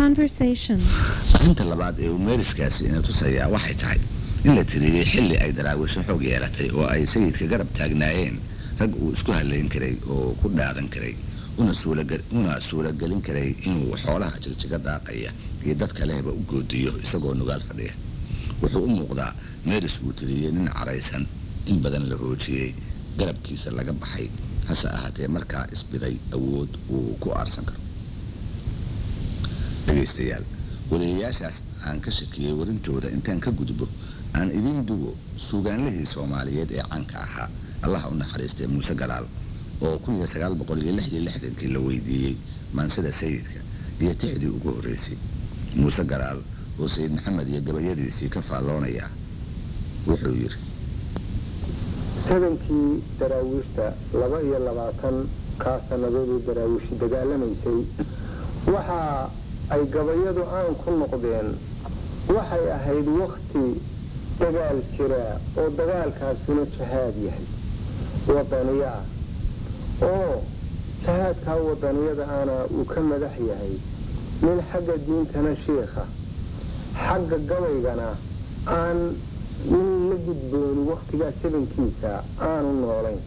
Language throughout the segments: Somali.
Conversation. arrinta labaad ee uu meeriskaasi ina tusayaa waxay tahay in la tiriyey xilli ay daraawisho xoog yeelatay oo ay sayidka garab taagnaayeen rag uu isku halayn karay oo ku dhaadan karay una suulaga- una suuragelin karay inuu xoolaha jigjiga daaqaya iyo dadka lehba u goodiyo isagoo nugaal fadhiya wuxuu u muuqdaa meeris uu tiriyey nin caraysan in badan la hoojiyey garabkiisa laga baxay hase ahaatee markaa isbiday awood uu ku aarsan karo dhegaystayaal waliyayaashaas aan ka shakiyey warintooda intaan ka gudbo aan idiin dugo suugaanlihii soomaaliyeed ee caanka ahaa allaha u naxariistay muuse galaal oo kun iyo sagaal boqol iyo lix iyo lixdankii la weydiiyey maansida sayidka iyo tixdii ugu horreysay muuse galaal oo sayid maxamed iyo gabayadiisii ka faalloonaya wuxuu yidhi sadankii daraawiishta laba iyo labaatan kaa sannadoodii daraawiishi dagaalamaysay waxa ay gabayadu aan ku noqdeen waxay ahayd wakti dagaal jiraa oo dagaalkaasuna jahaad yahay wadaniyo ah oo jahaadkaa wadaniyada ana uu ka madax yahay nin xagga diintana shiikha xagga gabaygana aan nin la gudbooni waktigaa sabankiisa aanu noolayn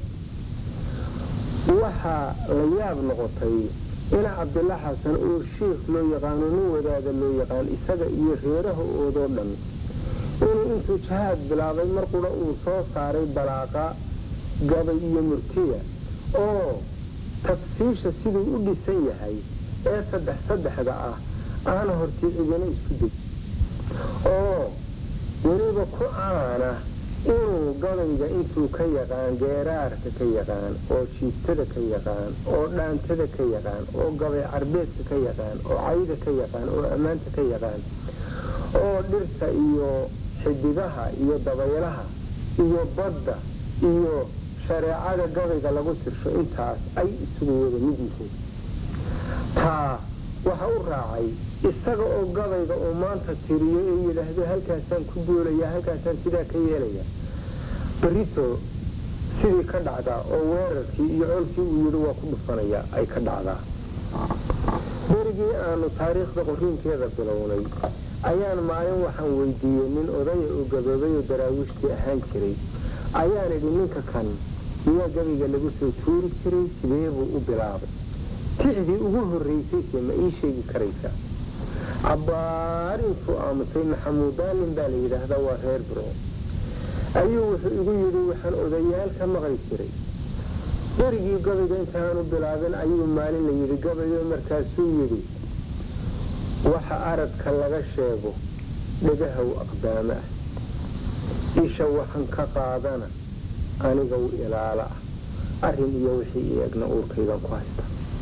waxaa la yaab noqotay ina cabdilla xasan oo shiikh loo yaqaano nin wadaada loo yaqaan isaga iyo reeraha oodoo dhan inuu intuu jahaad bilaabay mar qura uu soo saaray balaaqa gabay iyo murtiya oo tafsiisha siduu u dhisan yahay ee saddex saddexda ah aana hortii cidina isku deg oo weliba ku aana inuu gabayga intuu ka yaqaan geeraarka ka yaqaan oo jiiftada ka yaqaan oo dhaantada ka yaqaan oo gabay carbeedka ka yaqaan oo cayda ka yaqaan oo ammaanta ka yaqaan oo dhirta iyo xidigaha iyo dabaylaha iyo badda iyo shareecada gabayga lagu tirsho intaas ay isugu wada mid yihiin taa waxa u raacay isaga oo gabayga uu maanta tiriyo ee yidhaahdo halkaasaan ku duulaya halkaasaan sidaa ka yeelaya barito sidii ka dhacdaa oo weerarkii iyo colkii uu yidhi waa ku dhufanaya ay ka dhacdaa berigii aanu taariikhda qoriinkeeda bilownay ayaan maalin waxaan weydiiyey nin odaya oo gaboobay oo daraawiishtii ahaan jiray ayaan idhi ninka kan miyaa gabayga lagu soo tuuri jiray sidee buu u bilaabay tixdii ugu horraysayse ma ii sheegi karaysa cabbaar intuu aamusay maxamuudaalin baa la yidhaahdaa waa reer biro ayuu wuxuu igu yidhi waxaan odayaal ka maqli jiray berigii gabayga intaanu bilaabin ayuu maalin la yidhi gabayo markaasuu yidhi waxa aradka laga sheego dhagahow aqdaamo ah isha waxaan ka qaadana aniga u ilaala ah arrin iyo wixii i egna uurkaygan ku haysta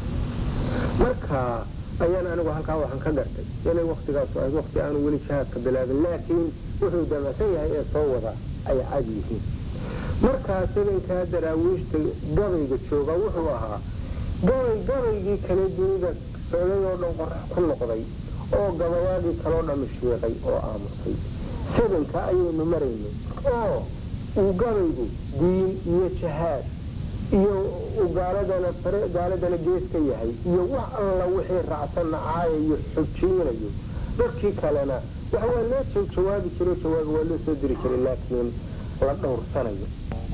markaa ayaan anigu halkaa waxaan ka gartay inay waktigaasu ahayd wakti aanu weli jihaadka bilaabin laakiin wuxuu damacsan yahay ee soo wada ay cad yihiin markaa sabankaa daraawiishta gabayga jooga wuxuu ahaa gabay gabaygii kale dunida socday oo dhan qorax ku noqday oo gabayaadii kaloo dhammi shiiqay oo aamusay sabanka ayaynu maraynay oo uu gabaygu diin iyo jahaad iyo uu gaaladana fare gaaladana gees ka yahay iyo wax alla wixii raacsan nacaaya iyo xojiinayo dadkii kalena waxa waa loo soo jawaabi jiro jawaabi waa loo soo diri jiray laakiin la dhowrsanayo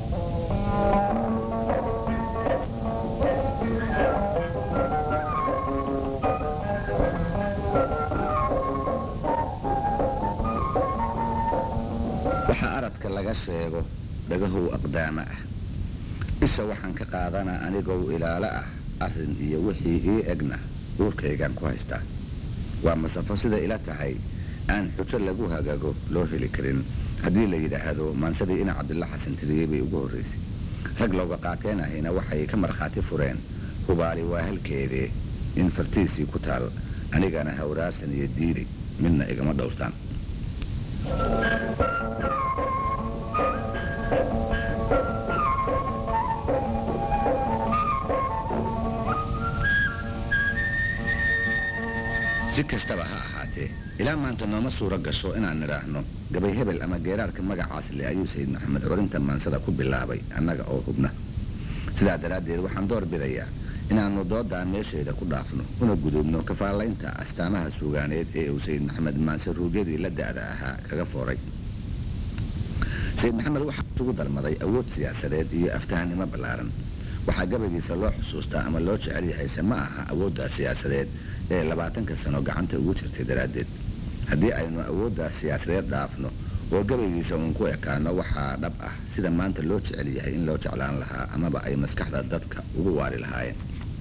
waxa aradka laga sheego dhagahow aqdaama ah isha waxaan ka qaadanaa anigow ilaalo ah arrin iyo wixii ii egna uurkaygaan ku haystaa waa masafo sida ila tahay aan xujo lagu hagago loo heli karin haddii la yidhaahdo maansadii ina cabdilla xasan tiriyey bay ugu horraysay rag looga qaateen ahayna waxay ka markhaati fureen hubaali waa halkeedee in fartiisii ku taal anigana hawraasan iyo diiri midna igama dhowrtaan si kastaba ha ahaatee ilaa maanta nooma suuro gasho inaan nidhaahno gabay hebel ama geeraarka magacaas le ayuu sayid maxamed curinta maansada ku bilaabay annaga oo hubna sidaa daraaddeed waxaan door bidayaa inaannu doodaa meesheeda ku dhaafno una gudubno kafaalaynta astaamaha suugaaneed ee uu sayid maxamed maanse ruugyadii la da'da ahaa kaga fooray sayid maxamed waxaa isugu darmaday awood siyaasadeed iyo aftahanimo ballaaran waxaa gabaygiisa loo xusuustaa ama loo jecel yahayse ma aha awooddaa siyaasadeed ee labaatanka sano gacanta ugu jirtay daraaddeed haddii aynu awooddaa siyaasadeed dhaafno oo gabaygiisa uun ku ekaano waxaa dhab ah sida maanta loo jecel yahay in loo jeclaan lahaa amaba ay maskaxda dadka ugu waari lahaayeen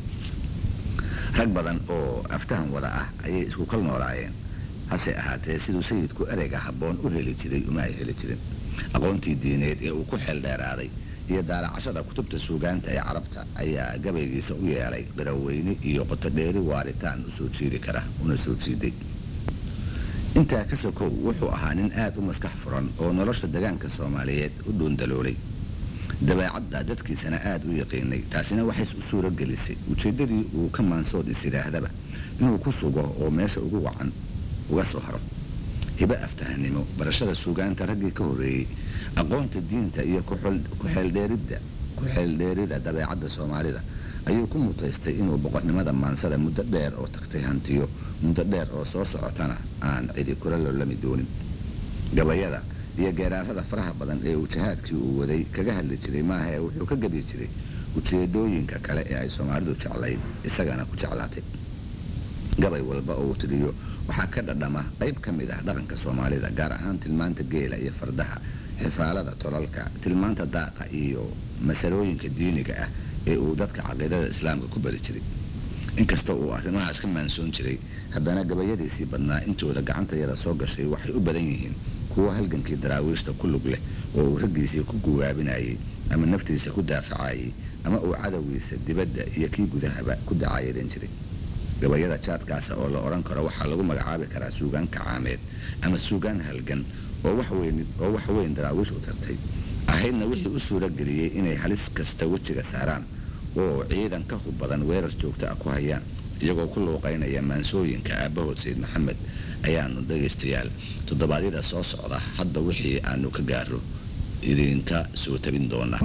rag badan oo aftahan wada ah ayay isku kal noolaayeen hase ahaatee siduu sayidku ereyga habboon u heli jiray uma ay heli jirin aqoontii diineed ee uu ku xeel dheeraaday iyo daalacashada kutubta suugaanta ee carabta ayaa gabaygiisa u yeelay garaweyne iyo qotodheeri waaritaan u soo jiidi kara una soo jiiday intaa ka sokow wuxuu ahaa nin aad u maskax furan oo nolosha degaanka soomaaliyeed u dhuundaloolay dabeecadda dadkiisana aad u yaqiinay taasina waxays u suuro gelisay ujeeddadii uu ka maansood is yidhaahdaba inuu ku sugo oo meesha ugu wacan uga soo haro hibo aftahanimo barashada suugaanta raggii ka horreeyey aqoonta diinta iyo kuxeeldheeridda ku-xeeldheerida dabeecadda soomaalida ayuu ku mutaystay inuu boqornimada maansada muddo dheer oo tagtay hantiyo muddo dheer oo soo socotana aan cidi kula lolami doonin gabayada iyo geeraarada faraha badan ee uu jihaadkii uu waday kaga hadli jiray maaha ee wuxuu ka gabi jiray ujeedooyinka kale ee ay soomaalidu jeclayd isagana ku jeclaatay gabay walba oo uu tiriyo waxaa ka dhadhama qayb ka mid ah dhaqanka soomaalida gaar ahaan tilmaanta geela iyo fardaha xifaalada tolalka tilmaanta daaqa iyo masalooyinka diiniga ah ee uu dadka caqiidada islaamka ku bari jiray inkasta uu arrimahaas ka maansoon jiray haddana gabayadiisii badnaa intooda gacantayada soo gashay waxay u badan yihiin kuwo halgankii daraawiishta ku lug leh oo uu raggiisii ku guwaabinayay ama naftiisa ku daafacayay ama uu cadowgiisa dibadda iyo kii gudahaba ku dacaayadan jiray gabayada jaadkaasa oo la odhan karo waxaa lagu magacaabi karaa suugaan kacaameed ama suugaan halgan oo wax weyn daraawiish u tartay ahaydna wixii u suuro geliyey inay halis kasta wejiga saaraan oo ciidan ka hub badan weerar joogta ah ku hayaan iyagoo ku luuqaynaya maansooyinka aabbahood sayid maxamed ayaanu dhegaystayaal toddobaadyada soo socda hadda wixii aanu ka gaaro idinka soo tabin doonaa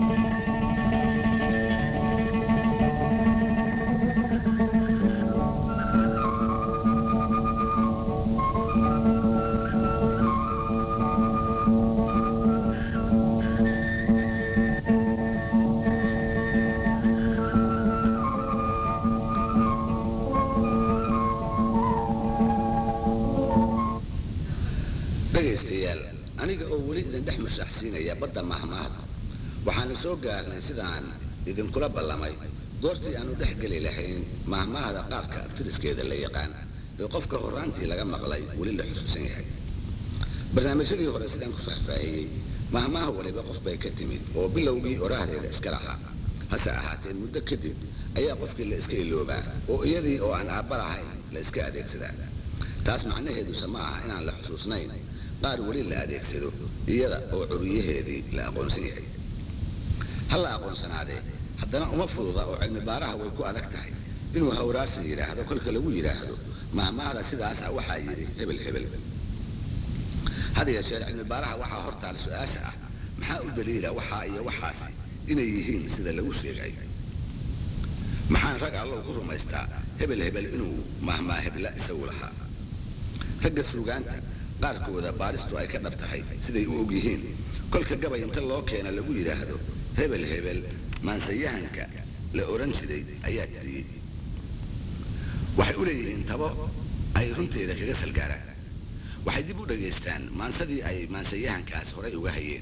dhegaystayaal aniga oo weli idin dhex mushaaxsiinaya badda mahmaahda waxaanu soo gaarnay sidaan idinkula ballamay goortii aanu dhex geli lahayn mahmaahda qaarka abtiriskeeda la yaqaan ee qofka horraantii laga maqlay weli la xusuusan yahay barnaamijyadii hore sidaan ku faahfaahiyey mahmaah waliba qof bay ka timid oo bilowgii oraahdeeda iska lahaa hase ahaatee muddo kadib ayaa qofkii la iska iloobaa oo iyadii oo aan aabba lahayn la iska adeegsadaa taas macnaheeduse ma aha inaan la xusuusnayn qaar weli la adeegsado iyada oo curiyaheedii la aqoonsan yahay ha la aqoonsanaadee haddana uma fududa oo cilmi baaraha way ku adag tahay inuu hawraarsan yidhaahdo kolka lagu yidhaahdo mahmaahda sidaasa waxaa yidhi hebel hebel had yeeshee cilmi baaraha waxaa hortaal su-aasha ah maxaa u daliila waxaa iyo waxaasi inay yihiin sida lagu sheegay maxaan rag allow ku rumaystaa hebel hebel inuu mahmaa hebla isagu lahaa ragga suugaanta qaarkooda baaristu ay ka dhab tahay siday u og yihiin kolka gabay inta loo keena lagu yidhaahdo hebel hebel maansayahanka la odhan jiray ayaa tiriyey waxay u leeyihiin tabo ay runteeda kaga salgaaraan waxay dib u dhagaystaan maansadii ay maansayahankaas horay uga hayeen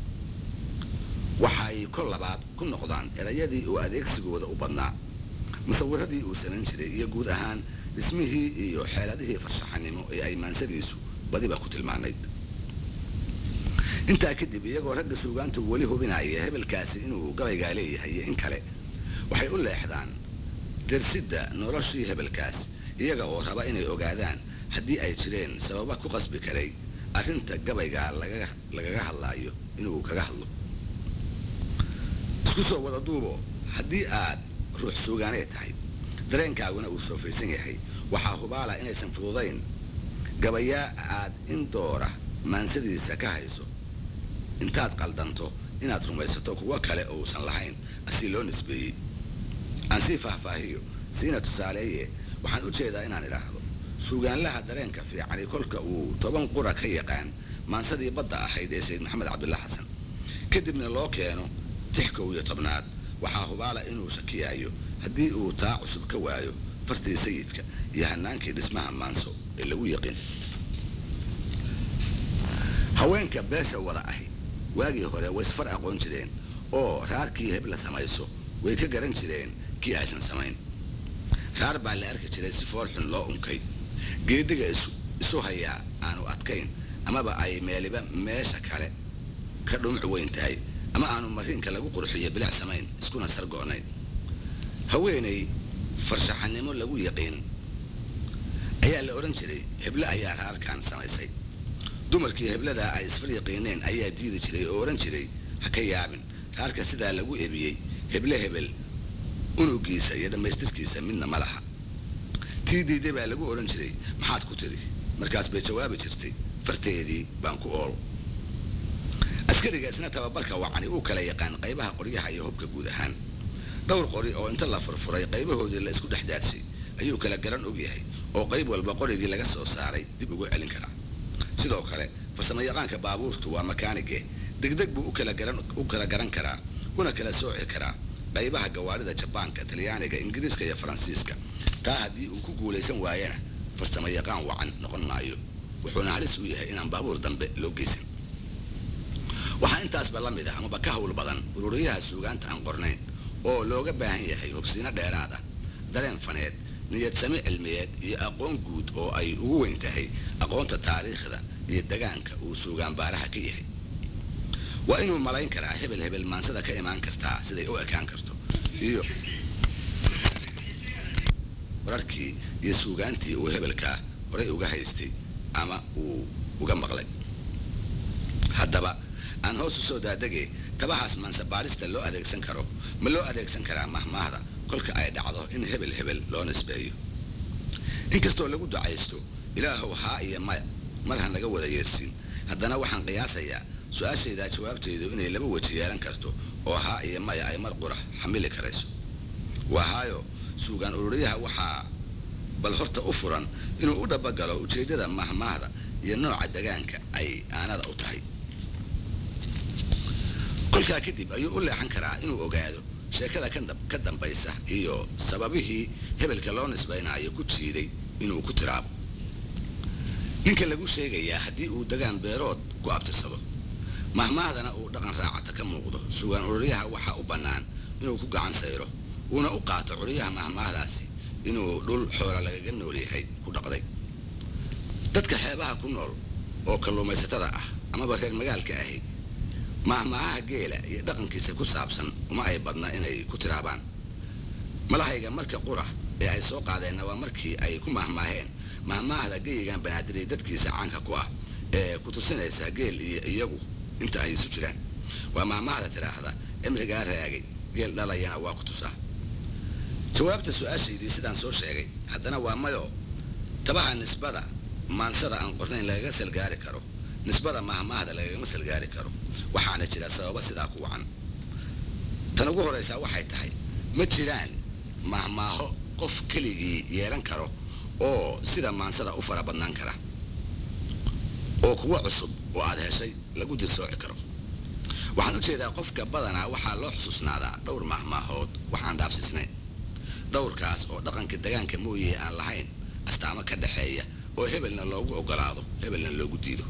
waxay kol labaad ku noqdaan erayadii uu adeegsigooda u badnaa musawiradii uu sanan jiray iyo guud ahaan dhismihii iyo xeeladihii farshaxanimo ee ay maansadiisu badiba ku tilmaanayd intaa kadib iyagoo ragga suugaantu weli hubinaya hebelkaasi inuu gabaygaa leeyahay iyo in kale waxay u leexdaan dersidda noloshii hebelkaas iyaga oo raba inay ogaadaan haddii ay jireen sababa ku qasbi karay arrinta gabaygaa lagaga hadlaayo inuu kaga hadlo isku soo wada duubo haddii aad ruux suugaaneed tahay dareenkaaguna uu soofaysan yahay waxaa hubaala inaysan fududayn gabayaa aad in doora maansadiisa ka hayso intaad qaldanto inaad rumaysato kuwo kale ousan lahayn asii loo nisbeeyey aan sii faahfaahiyo siina tusaaleeye waxaan u jeedaa inaan idhaahdo suugaanlaha dareenka fiicani kolka uu toban qura ka yaqaan maansadii badda ahayd ee sayid maxamed cabdulla xasan kadibna loo keeno tix kow iyo tobnaad waxaa hubaala inuu shakiyaayo haddii uu taa cusub ka waayo fartii sayidka iyo hanaankii dhismaha maanso ee lagu yaqiin haweenka beesha wada ahi waagii hore way isfar aqoon jireen oo raarkii hebla samayso way ka garan jireen kii aysan samayn raar baa la arki jiray si foolxun loo unkay geediga isu hayaa aanu adkayn amaba ay meeliba meesha kale ka dhumuc weyn tahay ama aanu mariinka lagu qurxiyo bilic samayn iskuna sargoonayn haweenay farshaxanimo lagu yaqiin ayaa la odhan jiray heble ayaa raarkan samaysay dumarkii hebladaa ay isfar yaqiineen ayaa diidi jiray oo odhan jiray ha ka yaabin raarka sidaa lagu ebiyey heble hebel unugiisa iyo dhammaystirkiisa midna ma laha tii diiday baa lagu odhan jiray maxaad ku tidhi markaas bay jawaabi jirtay farteedii baan ku ool askariga isna tababarka wacani uu kala yaqaan qaybaha qoryaha iyo hubka guud ahaan dhowr qori oo inta la furfuray qaybahoodii la isku dhex daadshay ayuu kala garan og yahay oo qayb walba qorigii laga soo saaray dib ugu celin karaa sidoo kale farsamo yaqaanka baabuurtu waa makaanige degdeg buu u kala garan karaa una kala sooci karaa qaybaha gawaarida jabaanka talyaaniga ingiriiska iyo faransiiska taa haddii uu ku guulaysan waayana farsamo yaqaan wacan noqon maayo wuxuuna halis u yahay inaan baabuur dambe loo geysan waxaa intaasba la mid ah amaba ka hawl badan ururiyaha suugaanta aan qornayn oo looga baahan yahay hubsiino dheeraad ah dareen faneed niyad sami cilmiyeed iyo aqoon guud oo ay ugu weyn tahay aqoonta taariikhda iyo degaanka uu suugaan baaraha ka yahay waa inuu malayn karaa hebel hebel maansada ka imaan kartaa siday u ekaan karto iyo wararkii iyo suugaantii uu hebelkaa horay uga haystay ama uu uga maqlay haddaba aan hoos u soo daadegay tabahaas maansabaarista loo adeegsan karo ma loo adeegsan karaa mahmaahda kolka ay dhacdo in hebel hebel loo nisbeeyo inkastoo lagu ducaysto ilaahow haa iyo maya mar ha naga wada yeersin haddana waxaan qiyaasayaa su-aashaydaa jawaabteedu inay laba weji yeelan karto oo haa iyo maya ay mar qura xamili karayso waa haayo suugaan ururiyaha waxaa bal horta u furan inuu u dhabagalo ujeeddada mahmaahda iyo nooca degaanka ay aanada u tahay kolkaa kadib ayuu u leexan karaa inuu ogaado sheekada ka dambaysa iyo sababihii hebelka loo nisbaynaayo ku jiiday inuu ku tiraabo ninka lagu sheegayaa haddii uu degaan beerood ku abtirsado mahmaahdana uu dhaqan raacata ka muuqdo sugaan ururyaha waxaa u bannaan inuu ku gacan sayro uuna u qaato curiyaha mahmaahdaasi inuu dhul xoola lagaga nool yahay ku dhaqday dadka xeebaha ku nool oo kalluumaysatada ah amaba reer magaalka ahi mahmaahaha geela iyo dhaqankiisa ku saabsan uma ay badna inay ku tiraabaan malahayga marka qura ee ay soo qaadeenna waa markii ay ku mahmaaheen mahmaahda geyigan banaadirey dadkiisa caanka ku ah ee ku tusinaysa geel iyo iyagu inta ay isu jiraan waa mahmaahda tidhaahda cimrigaa raagay geel dhalayana waa ku tusaa jawaabta su-aashaydii sidaan soo sheegay haddana waa mayo tabaha nisbada maansada aan qornayn lagaga salgaari karo nisbada mahmaahda lagagama salgaari karo waxaana jira sababa sidaa ku wacan tan ugu horraysaa waxay tahay ma jiraan mahmaaho qof keligii yeelan karo oo sida maansada u fara badnaan kara oo kuwa cusub oo aad heshay lagu dirsooci karo waxaan u jeedaa qofka badanaa waxaa loo xusuusnaadaa dhowr mahmaahood waxaan dhaafsisnayn dhowrkaas oo dhaqanka degaanka mooye aan lahayn astaamo ka dhaxeeya oo hebelna loogu ogolaado hebelna loogu diido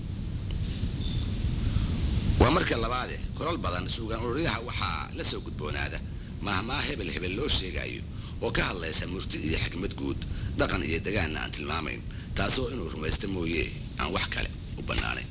waa marka labaade kolal badan suugaan ururyaha waxaa la soo gudboonaada mahmaa hebel hebel loo sheegaayo oo ka hadlaysa murti iyo xikmad guud dhaqan iyo degaanna aan tilmaamayn taasoo inuu rumaysto mooye aan wax kale u bannaanayn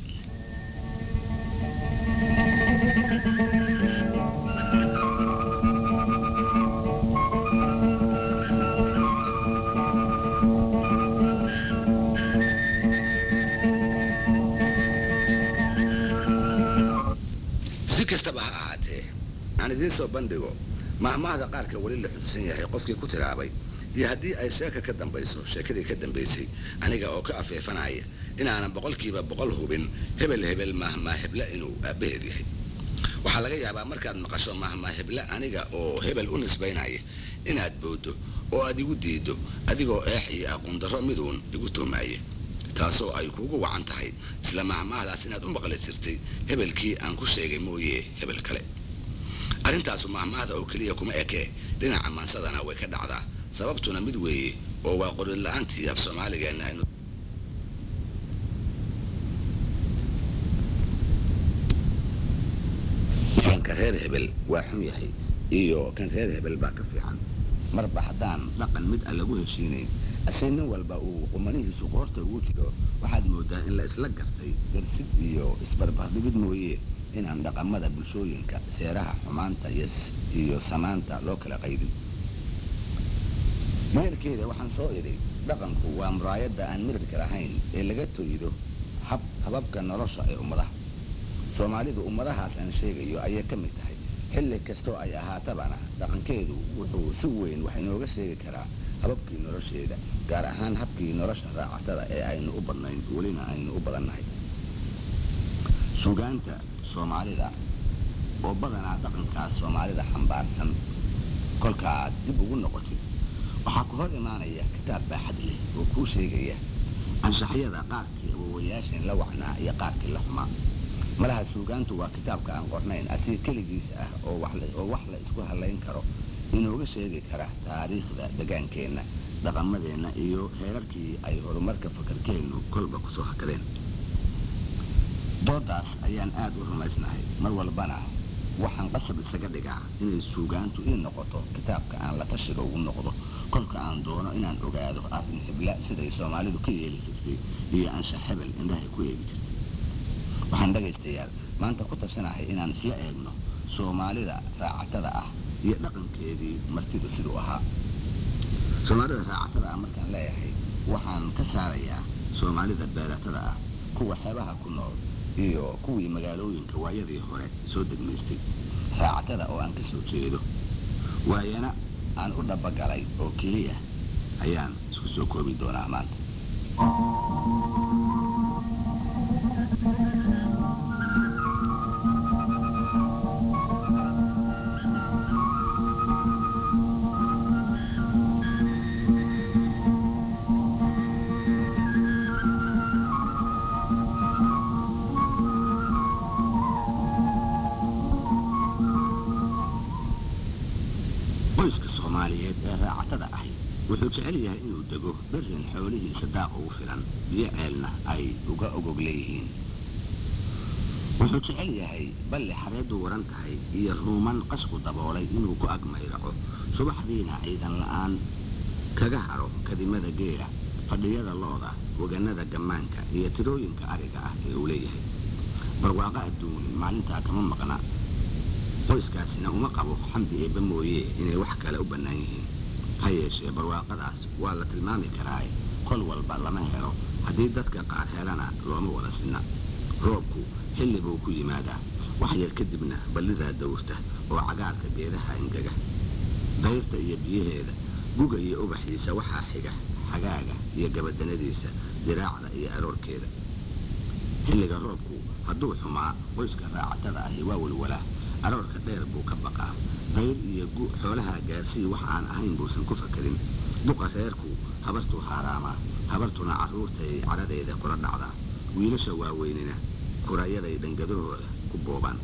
si kastaba ha ahaatee aan idiin soo bandhigo mahmaahda qaarka weli la xusuusan yahay qofkii ku tiraabay iyo haddii ay sheeka ka dambayso sheekadii ka dambaysay aniga oo ka afeefanaya inaanan boqolkiiba boqol hubin hebel hebel mahmaa hebla inuu aabbaheed yahay waxaa laga yaabaa markaad maqasho mahma heble aniga oo hebel u nisbaynaya inaad booddo oo aad igu diiddo adigoo eex iyo aqoondarro miduun igu tuumaaya taasoo ay kuugu wacan tahay isla mahmaahdaas inaad u maqli jirtay hebelkii aan ku sheegay mooye hebel kale arrintaasu mahmaahda oo keliya kuma ekee dhinaca maansadana way ka dhacdaa sababtuna mid weeye oo waa qorila'aantii af soomaaligeenna aynu kan reer hebel waa xun yahay iyo kan reer hebel baa ka fiican marba haddaan dhaqan mid a lagu heshiinayn ase nin walba uu qumanihiisu qoorta ugu jiro waxaad moodaa in la isla gartay darsid iyo isbarbardhigid mooye inaan dhaqamada bulshooyinka seeraha xumaanta iyo samaanta loo kala qaydin meelkeeda waxaan soo idhi dhaqanku waa muraayadda aan mirirka lahayn ee laga toydo hababka nolosha ee ummadaha soomaalidu ummadahaas aan sheegayo ayay ka mid tahay xilli kastoo ay ahaatabana dhaqankeedu wuxuu si weyn wax inooga sheegi karaa hababkii nolosheeda gaar ahaan habkii nolosha raacatada ee aynu u badnayn welina aynu u badannahay sugaanta soomaalida oo badanaa dhaqankaas soomaalida xambaarsan kolkaaad dib ugu noqotid waxaa ku hor imaanaya kitaab baaxad leh oo kuu sheegaya anshaxyada qaarkii awowayaasheen la wacnaa iyo qaarkii la xumaa malaha suugaantu waa kitaabka aan qornayn asiga keligiisa ah oo wax la isku halayn karo inooga sheegi kara taariikhda degaankeenna dhaqamadeenna iyo heerarkii ay horumarka fakarkeennu kolba kusoo hakadeen doodaas ayaan aad u rumaysnahay mar walbana waxaan qasab isaga dhigaa inay suugaantu ii noqoto kitaabka aan la tashiga ugu noqdo kolka aan doono inaan ogaado arrin xibla siday soomaalidu ka yeeli jirtay iyo anshax hebel indhahay ku eegi jirtay waxaan dhagaystayaal maanta ku tashanahay inaan isla eegno soomaalida raacatada ah iyo dhaqankeedii martidu siduu ahaa soomaalida raacatada ah markaan leeyahay waxaan ka saarayaa soomaalida beeratada ah kuwa xeebaha ku nool iyo kuwii magaalooyinka waayadii hore soo degmaystay raacatada oo aan ka soo jeedo waayana aan u dhabagalay oo keliya ayaan isku soo koobi doonaa maanta qoyska soomaaliyeed ee raacatada ahi wuxuu jecel yahay inuu dego berrin xoolihiisa daaq ugu filan biyo ceelna ay uga ogog leeyihiin wuxuu jecel yahay balli xareeddu waran tahay iyo ruuman qashku daboolay inuu ku ag mayraco subaxdiina ciidan la'aan kaga haro kadimada geela fadhiyada lo'da wagannada gammaanka iyo tirooyinka ariga ah ee uu leeyahay barwaaqo adduun maalintaa kama maqna qoyskaasina uma qabo xamdi eebba mooye inay wax kale u bannaan yihiin ha yeeshee barwaaqadaas waa la tilmaami karaae kol walba lama helo haddii dadka qaar helana looma wada sinna roobku xilli buu ku yimaadaa wax yar kadibna ballidaa dawrta oo cagaarka geedaha ingega dayrta iyo biyaheeda guga iyo ubaxiisa waxaa xiga xagaaga iyo gabadanadiisa diraacda iyo aroorkeeda xilliga roobku hadduu xumaa qoyska raacatada ahi waa walwalaa aroorka dheer buu ka baqaa dayr iyo gu xoolaha gaarsii wax aan ahayn buusan ku fakarin duqa reerku habartuu haaraamaa habartuna carruurtay cadhadeeda kula dhacdaa wiilasha waaweynina kurayaday dhangadahooda ku boobaan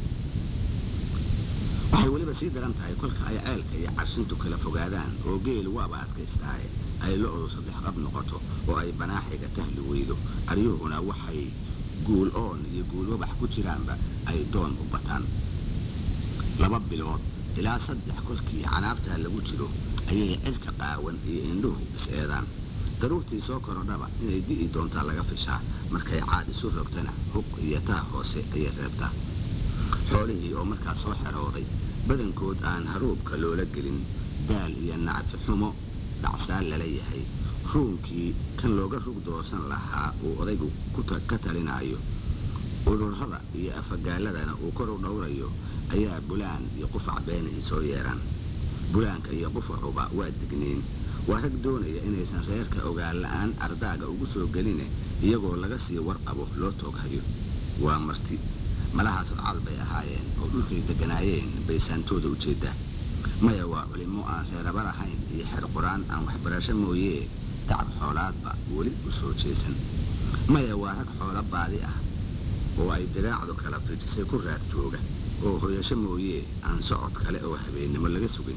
waxay weliba sii daran tahay kolka ay ceelka iyo carshintu kala fogaadaan oo geelu waaba adkaystaaye ay lo-du saddex qab noqoto oo ay banaaxiga tahli weydo aryuhuna waxay guul oon iyo guul wabax ku jiraanba ay doon u bataan laba bilood ilaa saddex kolkii canaabtaa lagu jiro ayay cirka qaawan iyo indhuhu is-eedaan daruurtii soo korodhaba inay di'i doontaa laga fishaa markay caad isu rogtana huq iyo taa hoose ayay reebtaa xoolihii oo markaas soo xerooday badankood aan haruubka loola gelin daal iyo nacfi xumo dhacsaan lala yahay ruunkii kan looga rug doosan lahaa uu odaygu ka talinaayo ururada iyo afagaaladana uu kor u dhowrayo ayaa bulaan iyo qufac beenahi soo yeedhaan bulaanka iyo qufacuba waa digniin waa rag doonaya inaysan reerka ogaan la'aan ardaaga ugu soo geline iyagoo laga sii warqabo loo tooghayo waa marti malahaas odcaal bay ahaayeen oo dhulkay degganaayeen bay saantooda u jeeddaa maya waa culimmo aan reeraba lahayn iyo xer qur-aan aan waxbarasho mooyee tacab xoolaadba weli u soo jeesan maya waa rag xoolo baadi ah oo ay diraacdu kala fidisay ku raad jooga oo hoyasho mooyee aan socod kale oo habeennimo laga sugin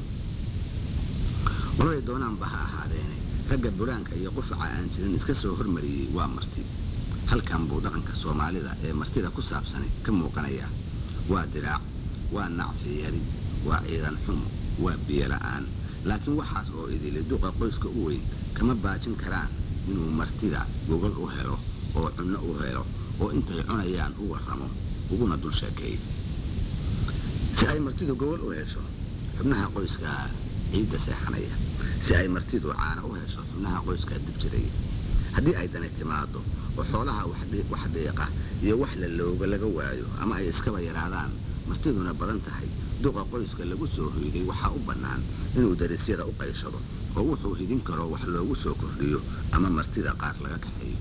qoladay doonaanba ha ahaadeene ragga buraanka iyo qufaca aan jirin iska soo hormariyey waa marti halkan buu dhaqanka soomaalida ee martida ku saabsani ka muuqanayaa waa diraac waa nacfi yari waa ciidan xumo waa biyo la'aan laakiin waxaas oo idili duqa qoyska u weyn kama baajin karaan inuu martida gogol u helo oo cunno u helo oo intay cunayaan u warramo uguna dul sheekeeyo si ay martidu gogol u hesho xubnaha qoyska ciidda seexanaya si ay martidu caana u hesho xubnaha qoyska dib jiraya haddii ay dani timaado oo xoolaha wax dhiiqa iyo wax la looga laga waayo ama ay iskaba yaraadaan martiduna badan tahay duqa qoyska lagu soo hoyday waxaa u bannaan inuu darisyada u qayshado oo wuxuu hidin karo wax loogu soo kordhiyo ama martida qaar laga kaxeeyo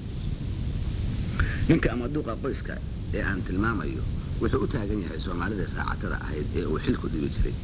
ninka ama duqa qoyska ee aan tilmaamayo wuxuu u taagan yahay soomaalida raacatada ahayd ee uu xilku dhigi jiray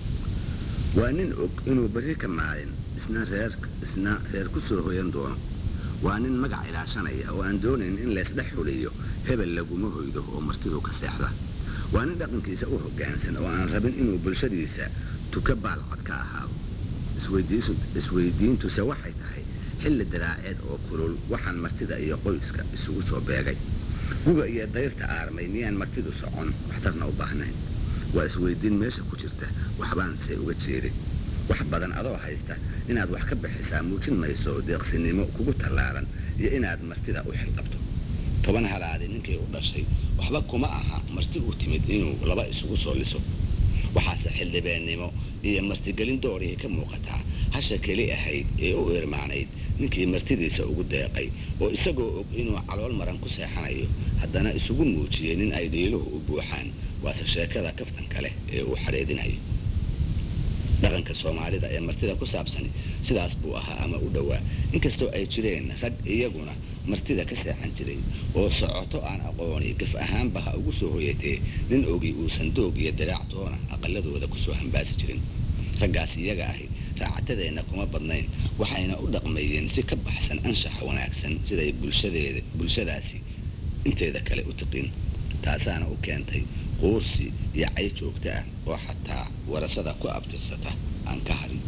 waa nin og inuu berri ka maalin isna reer isna reer ku soo hoyan doono waa nin magac ilaashanaya oo aan doonayn in laysdhex xuliyo hebel laguma hoydo oo martidu ka seexda waa nin dhaqankiisa u hoggaansan oo aan rabin inuu bulshadiisa tuka baalcad ka ahaado isweydiintuse waxay tahay xilli daraaceed oo kulul waxaan martida iyo qoyska isugu soo beegay guga iyo dayrta aarmay miyaan martidu socon waxtarna u baahnayn waa isweydiin meesha ku jirta waxbaanse uga jeedin wax badan adoo haysta inaad wax ka bixisaa muujin mayso deeqsinimo kugu tallaalan iyo inaad martida u xilqabto toban halaadi ninkii u dhashay waxba kuma aha marti u timid inuu laba isugu soo liso waxaase xildhibeennimo iyo martigelin doorihii ka muuqataa hasha keli ahayd ee u irmaanayd ninkii martidiisa ugu deeqay oo isagoo og inuu calool maran ku seexanayo haddana isugu muujiyey nin ay dhiiluhu u buuxaan waase sheekada kaftanka leh ee uu xadheedinayo dhaqanka soomaalida ee martida ku saabsani sidaas buu ahaa ama u dhowaa inkastoo ay jireen rag iyaguna martida ka seexan jiray oo socoto aan aqooni gaf ahaanba ha ugu soo hoyatee nin ogi uusan doog iyo diraactoona aqaladooda kusoo hambaasi jirin raggaas iyaga ahi raacatadeenna kuma badnayn waxayna u dhaqmayeen si ka baxsan anshaxa wanaagsan siday bulshadeeda bulshadaasi inteeda kale u tiqin taasaana u keentay quursi iyo cay joogto ah oo xataa warasada ku abtirsata aan ka harin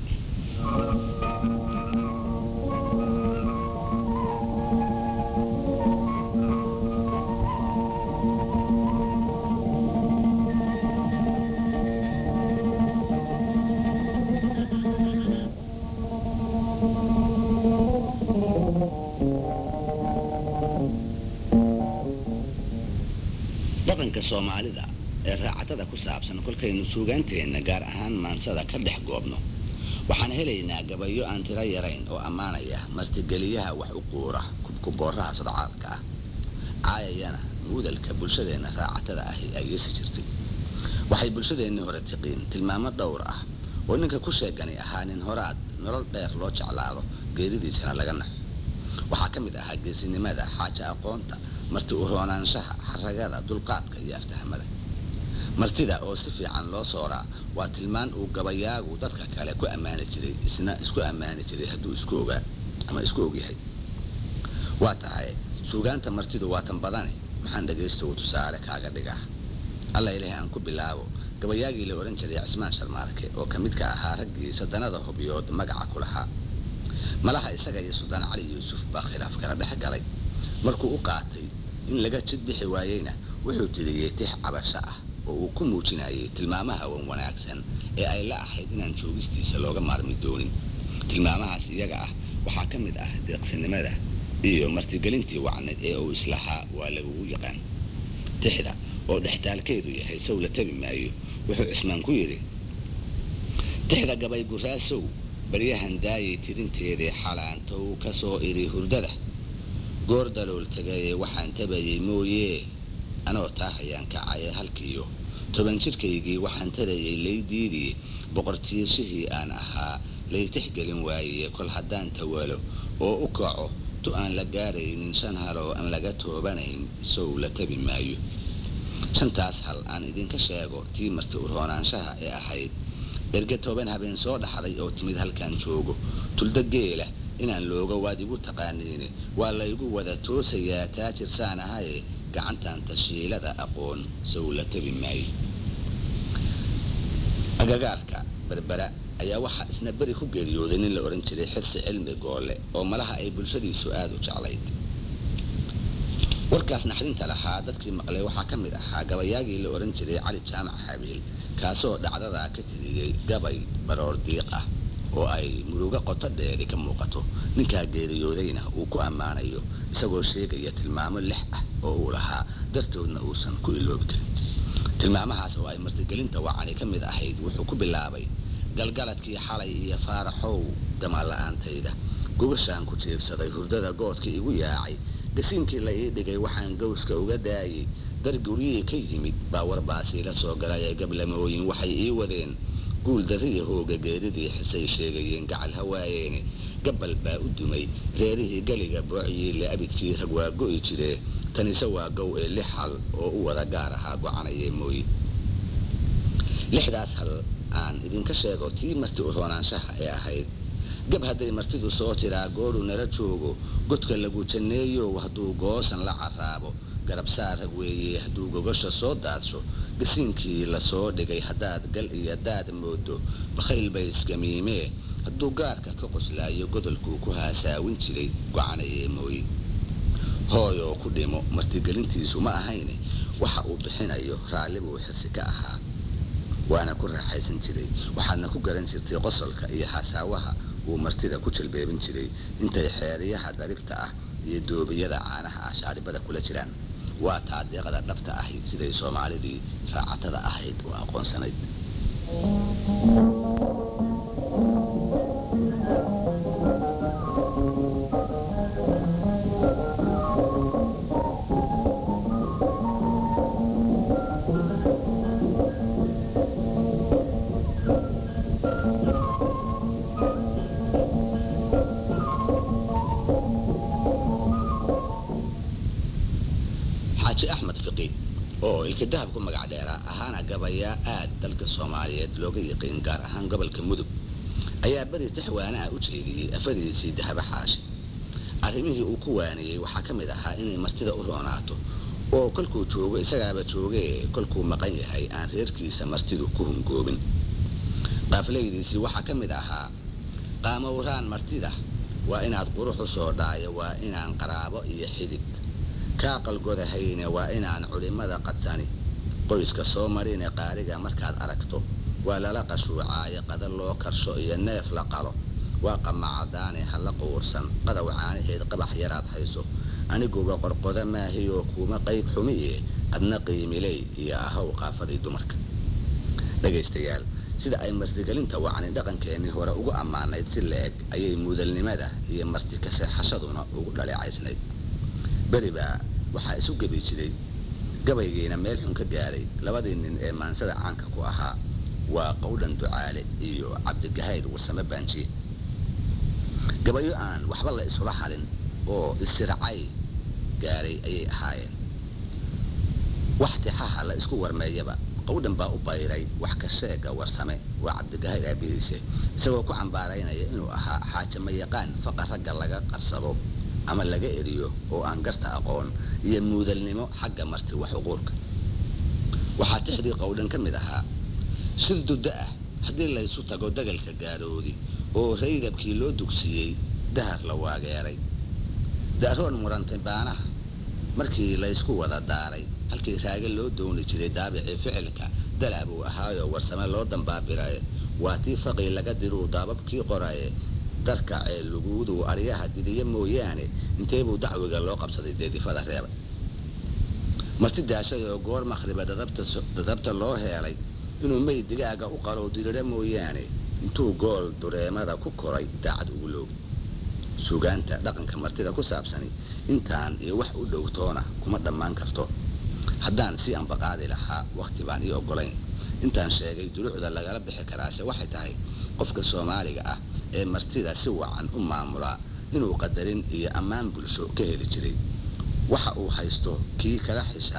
dhaqanka soomaalida ee raacatada ku saabsan kolkaynu suugaanteenna gaar ahaan maansada ka dhex goobno waxaan helaynaa gabayo aan tiro yarayn oo ammaanaya martigeliyaha wax u quura kubkubooraha sodcaalka ah caayayana muudalka bulshadeenna raacatada ahi ay yeesi jirtay waxay bulshadeennii hore tiqiin tilmaamo dhowr ah oo ninka ku sheegani ahaa nin horaad nolol dheer loo jeclaado geeridiisana laga naxo waxaa ka mid ahaa geesinimada xaaja aqoonta marti u roonaanshaha xaragada dulqaadka iyo aftahamada martida oo si fiican loo sooraa waa tilmaan uu gabayaagu dadka kale ku ammaani jiray isna isku ammaani jiray hadduu isku ogaa ama isku ogyahay waa tahay suugaanta martidu waa tan badane maxaan dhegaystogu tusaale kaaga dhigaa alla ilaahay aan ku bilaabo gabayaagii la odhan jiray cismaan sharmaarke oo ka midka ahaa raggii sadanada hubyood magaca ku lahaa malaha isaga iyo suldaan cali yuusuf baa khilaaf kala dhex galay markuu u qaatay in laga jid bixi waayeyna wuxuu tiriyey tix cabasho ah oo uu ku muujinayay tilmaamaha wan wanaagsan ee ay la ahayd inaan joogistiisa looga maarmi doonin tilmaamahaas iyaga ah waxaa ka mid ah deeqsinimada iyo martigelintii wacneed ee uu islahaa waa lagugu yaqaan tixda oo dhextaalkeedu yahay sow la tabi maayo wuxuu cismaan ku yidhi tixda gabay guraasow baryahan daayay tirinteedii xalaantow ka soo idhi hurdada goor dalool tegaye waxaan tabayay mooyee anoo taa hayaan kacaya halkiiyo toban jidhkaygii waxaan tarayay laydiidii boqortiirshihii aan ahaa laytixgelin waaye kol haddaan tawalo oo u kaco tu aan la gaaraynin shan haloo aan laga toobanayn sow la tabi maayo shantaas hal aan idinka sheego tii marti urhoonaanshaha ee ahayd erge toban habeen soo dhaxday oo timid halkaan joogo tulda geela inaan looga waad igu taqaaniine waa laygu wada toosayaa taajirsaan ahaye gacantan tashiilada aqoon sow la tabi maayo agagaarka berbera ayaa waxaa isna beri ku geeriyooday nin la odhan jiray xirsi cilmi goole oo malaha ay bulshadiisu aada u jeclayd warkaas naxdinta lahaa dadkii maqlay waxaa ka mid ahaa gabayaagii la odhan jiray cali jaamac xabiil kaasoo dhacdadaa ka tiriyey gabay baroor diiq ah oo ay murugo qoto dheeri ka muuqato ninkaa geeriyoodayna uu ku ammaanayo isagoo sheegaya tilmaamo lix ah oo uu lahaa dartoodna uusan ku iloobi karin tilmaamahaas oo ay martigelinta wacani ka mid ahayd wuxuu ku bilaabay galgaladkii xalay iyo faaraxow damaanla-aantayda gubashaan ku jiibsaday hurdada goodka igu yaacay gasiinkii la ii dhigay waxaan gawska uga daayey dar guryihii ka yimid baa warbaasii la soo galay ee gablamooyin waxay ii wadeen guul darriya hooga geeridii xisay sheegayeen gacal hawaayeene gabbal baa u dumay reerihii galiga boocyiile abidkii rag waa go'i jiree tanise waa gow ee lix hal oo u wada gaar ahaa gocanayee mooye lixdaas hal aan idinka sheego tii marti u roonaanshaha ee ahayd gab hadday martidu soo tiraa gooru nala joogo godka lagu janneeyo hadduu goosan la carraabo garabsaar rag weeye hadduu gogasha soo daadsho gasiinkii lasoo dhigay haddaad gal iyo daad moodo bakhayl bay iskamiimee hadduu gaarka ka qoslaayo godolkuu ku haasaawin jiray gocanayee mooye hooyoo ku dhimo martigelintiisu ma ahayne waxa uu bixinayo raalli buu xirsi ka ahaa waana ku raaxaysan jiray waxaadna ku garan jirtay qosolka iyo xasaawaha uu martida ku jalbeebin jiray intay xeeriyaha daribta ah iyo doobiyada caanaha ah shaaribada kula jiraan waa taadeeqda dhabta ahayd siday soomaalidii raacatada ahayd oo aqoonsanayd xaaji axmed fiqi oo ilkadahab ku magac dheeraa ahaana gabayaa aad dalka soomaaliyeed looga yiqiin gaar ahaan gobolka mudug ayaa beri taxwaana ah u jeediyey afadiisii dahaba xaashi arrimihii uu ku waaniyey waxaa ka mid ahaa inay martida u roonaato oo kolkuu joogo isagaaba joogee kolkuu maqan yahay aan reerkiisa martidu ku hungoobin qaaflaydiisii waxaa ka mid ahaa qaamowraan martida waa inaad quruxu soo dhaayo waa inaan qaraabo iyo xidid kaa qalgodahayne waa inaan culimmada qadsani qoyska soo marine qaariga markaad aragto waa lala qashuucaayo qada loo karsho iyo neef la qalo waa qamacadaane hala quursan qadaw caanaheed qabax yaraad hayso aniguba qorqoda maahiyoo kuuma qayb xumiye adna qiimiley iyo ahow qaafadii dumarka dhegaystayaal sida ay martigelinta wacni dhaqankeennii hore ugu ammaanayd si la-eg ayay mudalnimada iyo marti ka seexashaduna ugu dhaleecaysnayd beribaa waxaa isu gebi jiray gabaygiina meel xun ka gaaray labadii nin ee maansada caanka ku ahaa waa qowdhan ducaale iyo cabdigahayr warsame baanjiye gabayo aan waxba la isula halin oo istiracay gaaray ayay ahaayeen wax tixaha la isku warmeeyaba qowdhan baa u bayray wax ka sheega warsame waa cabdigahayr aabihiise isagoo ku cambaaraynaya inuu ahaa xaajama yaqaan faqa ragga laga qarsado ama laga eriyo oo aan garta aqoon iyo muudalnimo xagga marti wax uquurka waxaa tixdii qowdhan ka mid ahaa shir duddo ah haddii laysu tago dagalka gaaroodi oo raydabkii loo dugsiiyey dahar la waageeray daaroon murantay baanaha markii laysku wada daaray halkii raage loo dooni jiray daabicii ficilka dalaa buu ahaayoo warsame loo dambaabiraye waa tii faqii laga diruu daababkii qoraye darka ee luguuduu aryaha didiya mooyaane inteebuu dacwiga loo qabsaday deedifada reebay marti daashay oo goor makhriba dadabta loo heelay inuu meyd digaaga u qalow dirira mooyaane intuu gool dureemada ku koray daacad ugu loogi sugaanta dhaqanka martida ku saabsani intaan iyo wax u dhowtoona kuma dhammaan karto haddaan si anbaqaadi lahaa wakhti baan ii oggolayn intaan sheegay duruucda lagala bixi karaase waxay tahay qofka soomaaliga ah ee martida si wacan u maamulaa inuu qadarin iyo ammaan bulsho ka heli jiray waxa uu haysto kii kala xishaa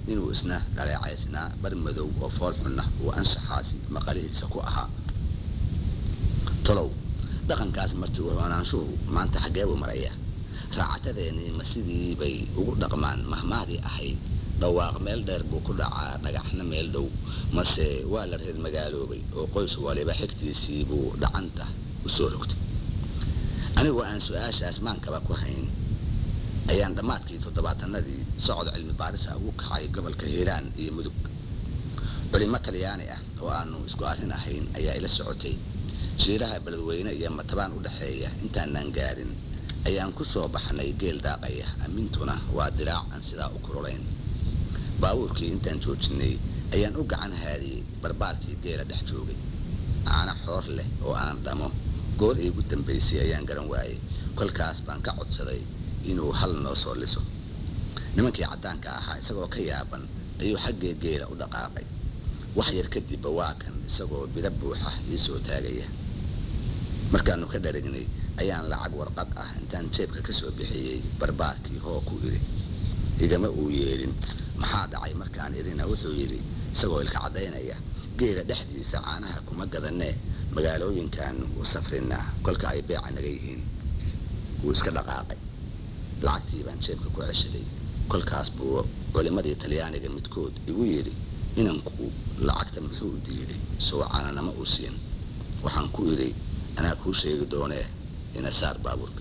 inuu isna dhaleecaysnaa bar madow oo fool xunna uu anshaxaasi maqalihiisa ku ahaa tolow dhaqankaas marti uronaanshuhu maanta xaggee buu marayaa raacatadeennii ma sidii bay ugu dhaqmaan mahmaadii ahayd dhawaaq meel dheer buu ku dhacaa dhagaxna meel dhow mase waa la reer magaaloobay oo qoys waliba xigtiisii buu dhacanta u soo rogtay anigoo aan su-aashaas maankaba ku hayn ayaan dhammaadkii toddobaatanadii socod cilmi baarisa ugu kacay gobolka hiiraan iyo mudug culimo talyaani ah oo aanu isku arrin ahayn ayaa ila socotay shiiraha beledweyne iyo matabaan u dhexeeya intaanaan gaarin ayaan ku soo baxnay geel daaqaya amintuna waa diraac aan sidaa u kululayn baabuurkii intaan joojinay ayaan u gacan haadiyey barbaarkii geela dhex joogay caano xoor leh oo aan dhamo goor iigu dambaysay ayaan garan waayey kolkaas baan ka codsaday inuu hal noo soo liso nimankii caddaanka ahaa isagoo ka yaaban ayuu xaggee geela u dhaqaaqay wax yar kadibba waa kan isagoo biro buuxa ii soo taagaya markaannu ka dharagnay ayaan lacag warqad ah intaan jeebka ka soo bixiyey barbaarkii hoo ku idhi igama uu yeelin maxaa dhacay markaan idhina wuxuu yidhi isagoo ilka caddaynaya geela dhexdiisa caanaha kuma gadanee magaalooyinkaanu u safrinaa kolka ay beeca naga yihiin wuu iska dhaqaaqay lacagtii baan jeebka ku ceshaday kolkaas buu culimmadii talyaaniga midkood igu yidhi inanku lacagta muxuu diiday soo caananama uu siin waxaan ku idhi anaa kuu sheegi doonee ina saar baabuurka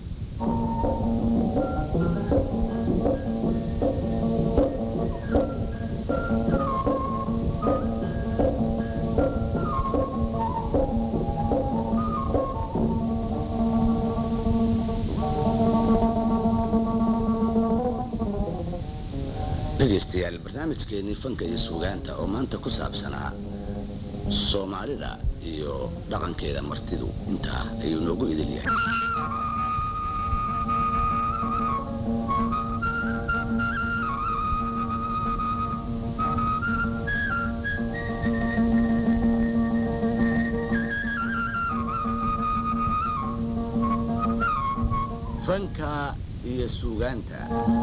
dhegaystayaal barnaamijkeenii fanka iyo suugaanta oo maanta ku saabsanaa soomaalida iyo dhaqankeeda martidu intaa ayuu noogu idil yahay fanka iyo suugaanta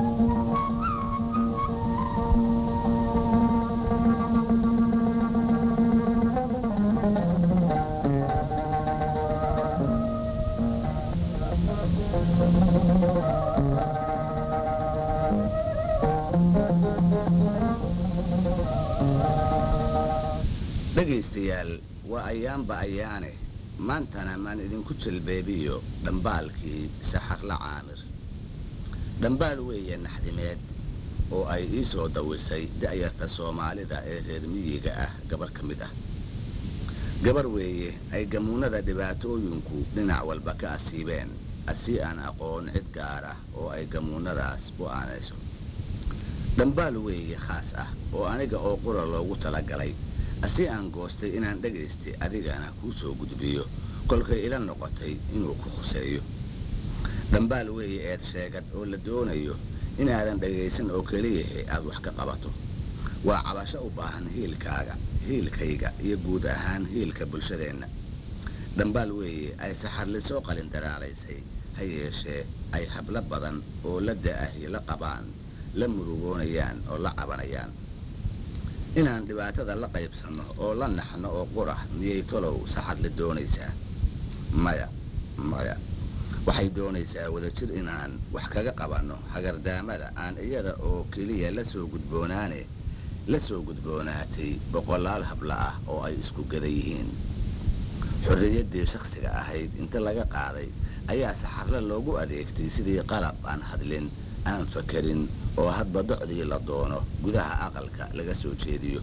dhegaystayaal waa ayaanba ayaane maantana maan idinku jalbeebiyo dhambaalkii saxarla caamir dhambaal weeye naxdimeed oo ay ii soo dawisay da'yarta soomaalida ee reer miyiga ah gabar ka mid ah gabar weeye ay gamuunada dhibaatooyinku dhinac walba ka asiibeen asii aan aqoon cid gaar ah oo ay gamuunadaas u aanayso dhambaal weeye khaas ah oo aniga oo qura loogu talagalay asi aan goostay inaan dhagaystay adigana kuu soo gudbiyo kolkay ila noqotay inuu ku khuseeyo dhambaal weeye eed sheegad oo la doonayo inaadan dhagaysan oo keliyahe aad wax ka qabato waa cabasho u baahan hiilkaaga hiilkayga iyo guud ahaan hiilka bulshadeenna dhambaal weeye ay saxarlisoo qalin daraalaysay ha yeeshee ay hablo badan oo la da'ahi la qabaan la murugoonayaan oo la cabanayaan inaan dhibaatada la qaybsanno oo la naxno oo qura miyay tolow saxarli doonaysaa maya maya waxay doonaysaa wadajir inaan wax kaga qabanno hagardaamada aan iyada oo keliya la soo gudboonaane la soo gudboonaatay boqolaal habla ah oo ay isku gada yihiin xorriyaddii shakhsiga ahayd inta laga qaaday ayaa saxarle loogu adeegtay sidii qalab aan hadlin aan fakarin oo hadba docdii la doono gudaha aqalka laga soo jeediyo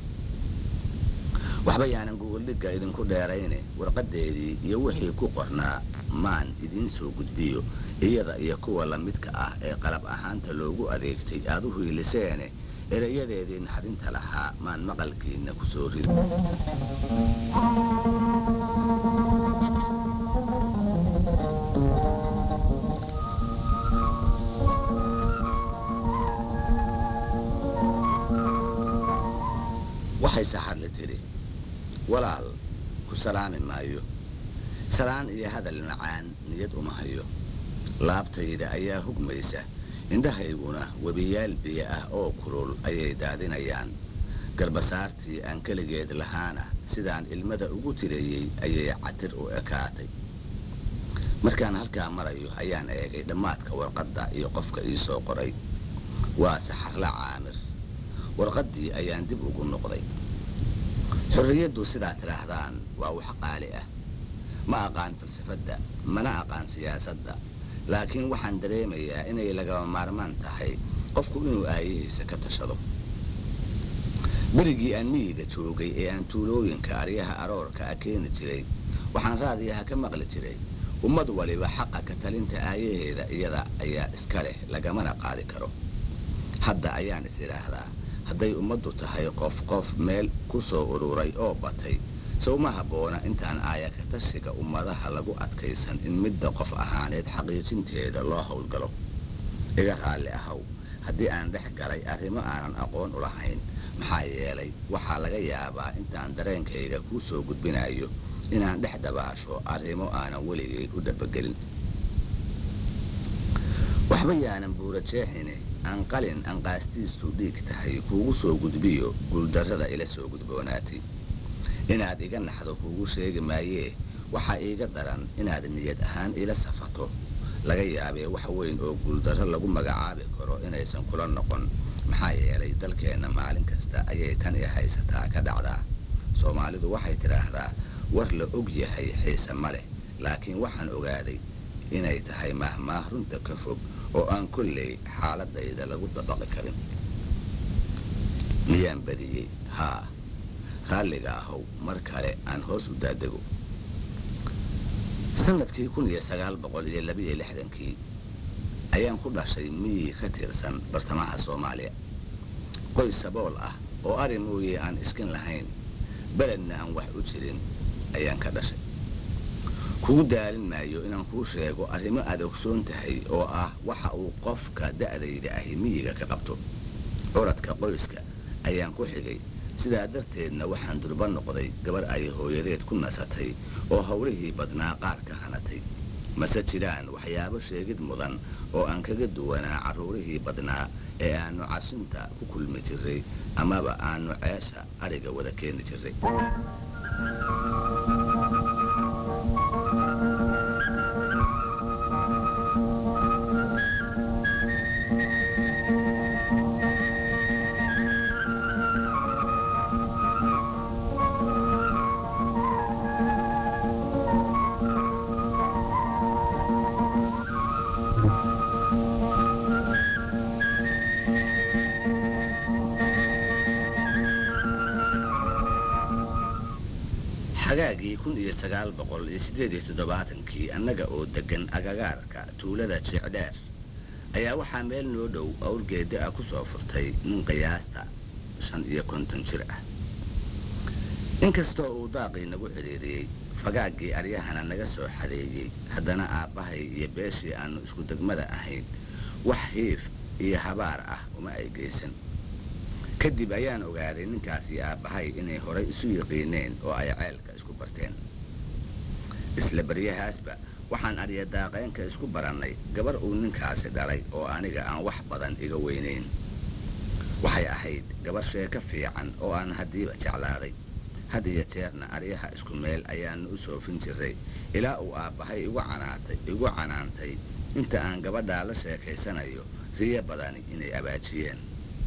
waxba yaanan gogoldhigga idinku dheerayne warqaddeedii iyo wixii ku qornaa maan idiin soo gudbiyo iyada iyo kuwa lamidka ah ee qalab ahaanta loogu adeegtay aad u hiiliseene erayadeedii naxdinta lahaa maan maqalkiinna ku soo rido waxay saxarli tidhi walaal ku salaami maayo salaan iyo hadal macaan niyad uma hayo laabtayda ayaa hugmaysa indhahayguna webiyaal biyo ah oo kulul ayay daadinayaan garbasaartii aan keligeed lahaana sidaan ilmada ugu tirayey ayay catir u ekaatay markaan halkaa marayo ayaan eegay dhammaadka warqadda iyo qofka ii soo qoray waa saxarla caamir warqaddii ayaan dib ugu noqday xorriyaddu sidaa tidhaahdaan waa wax qaali ah ma aqaan falsafadda mana aqaan siyaasadda laakiin waxaan dareemayaa inay lagama maarmaan tahay qofku inuu aayihiisa ka tashado berigii aan miyiga joogay ee aan tuulooyinka aryaha aroorka a keeni jiray waxaan raadiyaha ka maqli jiray ummad waliba xaqa ka talinta aayaheeda iyada ayaa iska leh lagamana qaadi karo hadda ayaan is idhaahdaa hadday ummaddu tahay qof qof meel ku soo ururay oo batay sowma habboona intaan aaya ka tashiga ummadaha lagu adkaysan in midda qof ahaaneed xaqiijinteeda loo howlgalo iga raalli ahaw haddii aan dhex galay arrimo aanan aqoon u lahayn maxaa yeelay waxaa laga yaabaa intaan dareenkayga kuu soo gudbinayo inaan dhex dabaasho arrimo aanan weligay ku dhabagelin waxba yaanan buura jeexine aan qalin aan qaastiistu dhiig tahay kuugu soo gudbiyo guuldarrada ila soo gudboonaatay inaad iga naxdo kuugu sheegi maayee waxaa iiga daran inaad niyad ahaan ila safato laga yaabee wax weyn oo guuldarro lagu magacaabi karo inaysan kula noqon maxaa yeelay dalkeenna maalin kasta ayay tan i haysataa ka dhacdaa soomaalidu waxay tidhaahdaa war la og yahay xiise ma leh laakiin waxaan ogaaday inay tahay mahmaah runta ka fog oo aan kolley xaaladayda lagu dabaqi karin miyaan badiyey haa raalliga ahow mar kale aan hoos u daadego sanadkii kun iyo sagaal boqol iyo labiyo lixdankii ayaan ku dhashay miyi ka tirsan bartamaha soomaaliya qoys sabool ah oo ari mooye aan iskin lahayn beledna aan wax u jirin ayaan ka dhashay kugu daalin maayo inaan kuu sheego arrimo aad ogsoon tahay oo ah waxa uu qofka da'dayda ahi miyiga ka qabto curadka qoyska ayaan ku xigay sidaa darteedna waxaan durba noqday gabar ay hooyadeed ku nasatay oo howlihii badnaa qaar ka hanatay mase jiraan waxyaabo sheegid mudan oo aan kaga duwanaa carruurihii badnaa ee aannu cashinta ku kulmi jiray amaba aannu ceesha ariga wada keeni jiray xagaagii kun iyo sagaal boqol iyo siddeed iyo toddobaatankii annaga oo deggan agagaarka tuulada jecdheer ayaa waxaa meel noo dhow awrgeeda ah ku soo furtay nin qiyaasta shan iyo konton jir ah inkastoo uu daaqii nagu cidhiiriyey fagaaggii aryahana naga soo xadeeyey haddana aabbahay iyo beeshii aannu isku degmada ahayn wax hiif iyo habaar ah uma ay geysan kadib ayaan ogaaday ninkaas iyo aabbahay inay horay isu yiqiineen oo ay ceelka isku barteen isla baryahaasba waxaan aryadaaqeenka isku barannay gabar uu ninkaasi dhalay oo aniga aan wax badan iga weynayn waxay ahayd gabar sheeko fiican oo aan haddiiba jeclaaday had iyo jeerna aryaha isku meel ayaannu u soofin jiray ilaa uu aabbahay igu canaatay igu canaantay inta aan gabadhaa la sheekaysanayo riyo badani inay abaajiyeen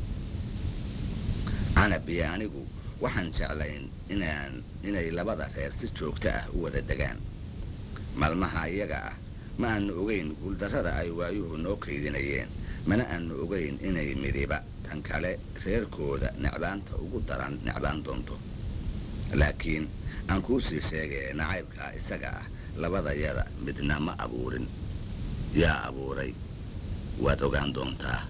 canab iyo anigu waxaan jeclayn inaan inay labada reer si joogto ah u wada degaan maalmaha iyaga ah ma aanu ogeyn guuldarrada ay waayuhu noo kaydinayeen mana aanu ogeyn inay midiba tan kale reerkooda necbaanta ugu daran necbaan doonto laakiin aan kuu sii sheegee nacaybkaa isaga ah labadayada midna ma abuurin yaa abuuray waad ogaan doontaa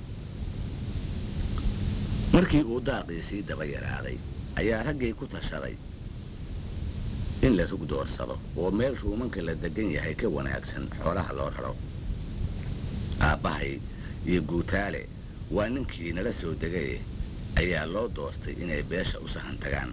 markii uu daaqii sii daba yaraaday ayaa raggii ku tashaday in la rug doorsado oo meel ruumanka la degan yahay ka wanaagsan xoolaha loo raro aabbahay iyo guutaale waa ninkii nala soo degaye ayaa loo doortay inay beesha u sahan tagaan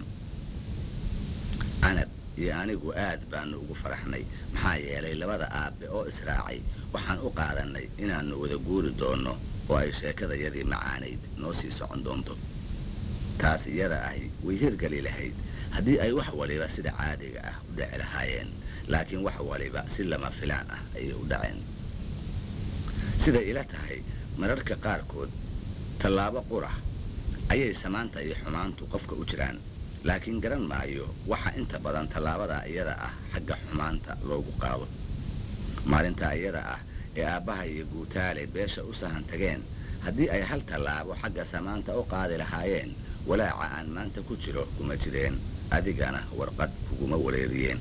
canab iyo anigu aad baanu ugu faraxnay maxaa yeelay labada aabbe oo israacay waxaan u qaadannay inaannu wada guuri doonno oo ay sheekadayadii macaanayd noo sii socon doonto taas iyada ahi way hirgeli lahayd haddii ay wax waliba sida caadiga ah u dhici lahaayeen laakiin wax waliba si lama filaan ah ayay u dhaceen siday ila tahay mararka qaarkood tallaabo qura ayay samaanta iyo xumaantu qofka u jiraan laakiin garan maayo waxa inta badan tallaabada iyada ah xagga xumaanta loogu qaado maalintaa iyada ah ee aabbaha iyo guutaale beesha u sahan tageen haddii ay hal tallaabo xagga samaanta u qaadi lahaayeen walaaca aan maanta ku jiro kuma jireen adigana warqad kuguma wareeriyeen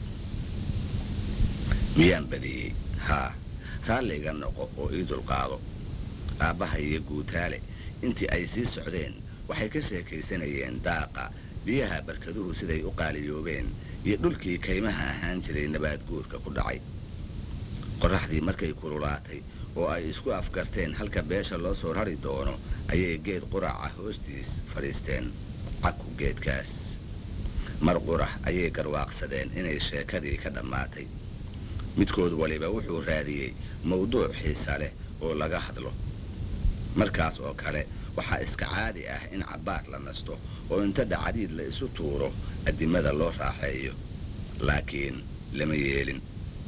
miyaan badiyey haa raalliga noqo oo ii dulqaado aabbaha iyo guutaale intii ay sii socdeen waxay ka sheekaysanayeen daaqa biyaha barkaduhu siday u qaaliyoobeen iyo dhulkii kaymaha ahaan jiray nabaad guurka ku dhacay qorraxdii markay kululaatay oo ay isku afgarteen halka beesha loo soo rari doono ayay geed quraca hoostiis fadhiisteen caku geedkaas mar qurax ayay garwaaqsadeen inay sheekadii ka dhammaatay midkood waliba wuxuu raadiyey mawduuc xiisa leh oo laga hadlo markaas oo kale waxaa iska caadi ah in cabbaar la nasto oo inta dhacdiid la isu tuuro addimada loo raaxeeyo laakiin lama yeelin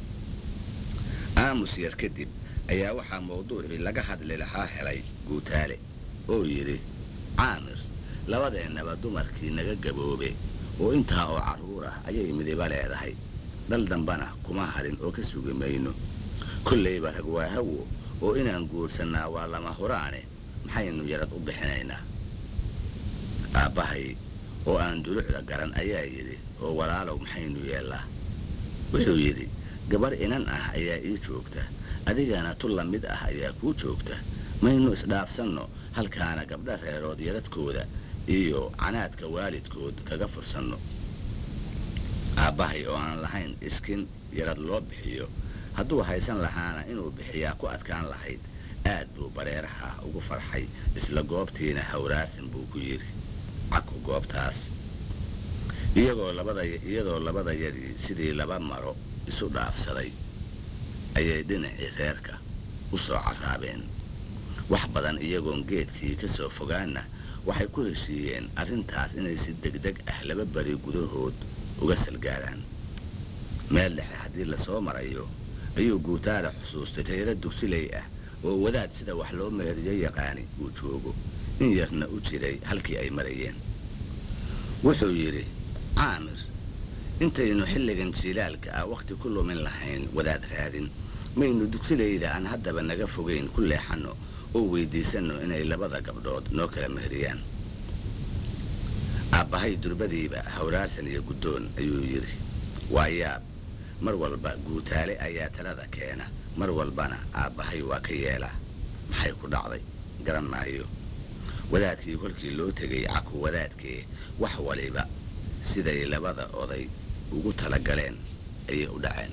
aamus yar kadib ayaa waxaa mawduucii laga hadli lahaa helay guutaale oo yidhi caamir labadeennaba dumarkii naga gaboobe oo intaa oo carruur ah ayay midiba leedahay dal dambana kuma harin oo ka sugi mayno kollayba rag waa hawo oo inaan guursannaa waa lama huraane maxaynu yarad u bixinaynaa aabbahay oo aan dulucda garan ayaa yidhi oo walaalow maxaynu yeellaa wuxuu yidhi gabar inan ah ayaa ii joogta adigana tu la mid ah ayaa kuu joogta maynu isdhaafsanno halkaana gabdha reerood yaradkooda iyo canaadka waalidkood kaga fursanno aabbahay oo aan lahayn iskin yarad loo bixiyo hadduu haysan lahaana inuu bixiyaa ku adkaan lahayd aad buu bareeraha ugu farxay isla goobtiina hawraarsan buu ku yidhi caku goobtaas iyagoo labada iyadoo labadayadii sidii laba maro isu dhaafsaday ayay dhinacii reerka u soo carraabeen wax badan iyagoon geedkii ka soo fogaanna waxay ku heshiiyeen arrintaas inay si degdeg ah laba beri gudahood uga salgaaraan meel dhexe haddii lasoo marayo ayuu guutaale xusuustay tayaro dugsiley ah oo wadaad sida wax loo meeriyo yaqaani uu joogo in yarna u jiray halkii ay marayeen wuxuu yidhi caamir intaynu xilligan jiilaalka ah wakhti ku lumin lahayn wadaad raadin maynu dugsilayda aan haddaba naga fogayn ku leexanno oo weyddiisanno inay labada gabdhood noo kala meheriyaan aabbahay durbadiiba hawraarsan iyo guddoon ayuu yidhi waa yaab mar walba guutaale ayaa talada keena mar walbana aabbahay waa ka yeelaa maxay ku dhacday garan maayo wadaadkii kolkii loo tegay caku wadaadkee wax waliba siday labada oday ugu tala galeen ayay u dhaceen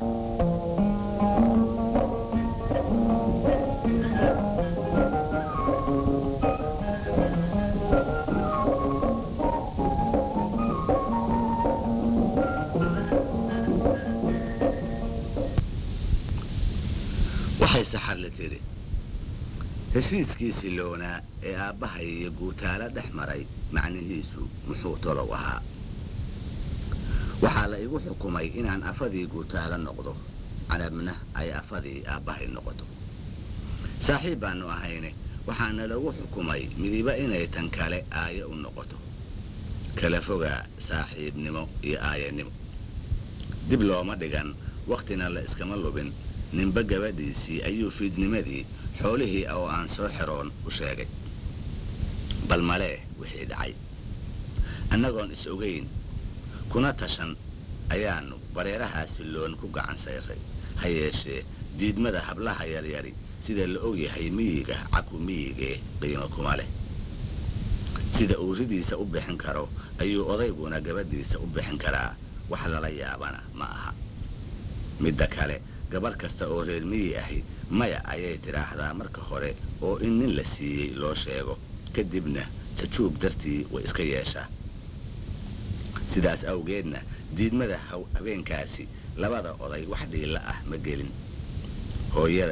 waxay saxarle tidhi heshiiskiisii loonaa ee aabbahay iyo guutaalo dhex maray macnihiisu muxuu tolow ahaa waxaa la igu xukumay inaan afadii guutaalo noqdo canabna ay afadii aabbahay noqoto saaxiib baannu ahayne waxaana lagu xukumay midiba inay tan kale aayo u noqoto kala fogaa saaxiibnimo iyo aayanimo dib looma dhigan wakhtina la iskama lubin ninba gabadhiisii ayuu fiidnimadii xoolihii oo aan soo xiroon u sheegay bal malee wixii dhacay annagoon is ogayn kuna tashan ayaannu bareerahaasi loon ku gacan sayray ha yeeshee diidmada hablaha yaryari sida la ogyahay miyiga caku miyigee qiimo kuma leh sida uu ridiisa u bixin karo ayuu odayguna gabadhiisa u bixin karaa wax lala yaabana ma aha midda kale gabarh kasta oo reer miyi ahi maya ayay tidhaahdaa marka hore oo in nin la siiyey loo sheego kadibna jajuub dartii way iska yeeshaa sidaas awgeedna diidmada habeenkaasi labada oday wax dhiilla ah ma gelin hooyaday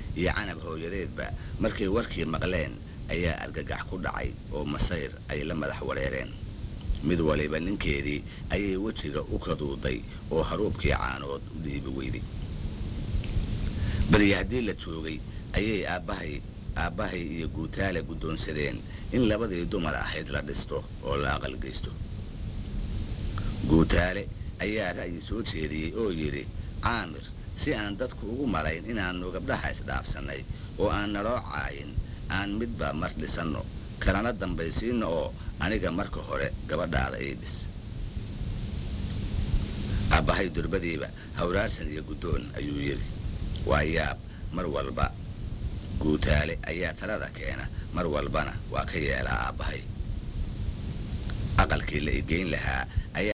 iyo canab hooyadeedba markay warkii maqleen ayaa argagax ku dhacay oo masayr ay la madax wareereen mid waliba ninkeedii ayay wejiga u kaduuday oo haruubkii caanood u dhiibi weyday beriya haddii la joogay ayay aabbahay aabbahay iyo guutaale guddoonsadeen in labadii dumar ahayd la dhisto oo la aqalgeysto guutaale ayaa ra'yi soo jeediyey oo yidhi caamir si aan dadku ugu malayn inaannu gabdhaha isdhaafsannay oo aan naloo caayin aan midba mar dhisanno kalana dambaysiinno oo aniga marka hore gabadhaada ii dhis aabbahay durbadiiba hawraarsan iyo guddoon ayuu yidhi waa yaab mar walba guutaale ayaa talada keena mar walbana waa ka yeelaa aabbahay aqalkii la igeyn lahaa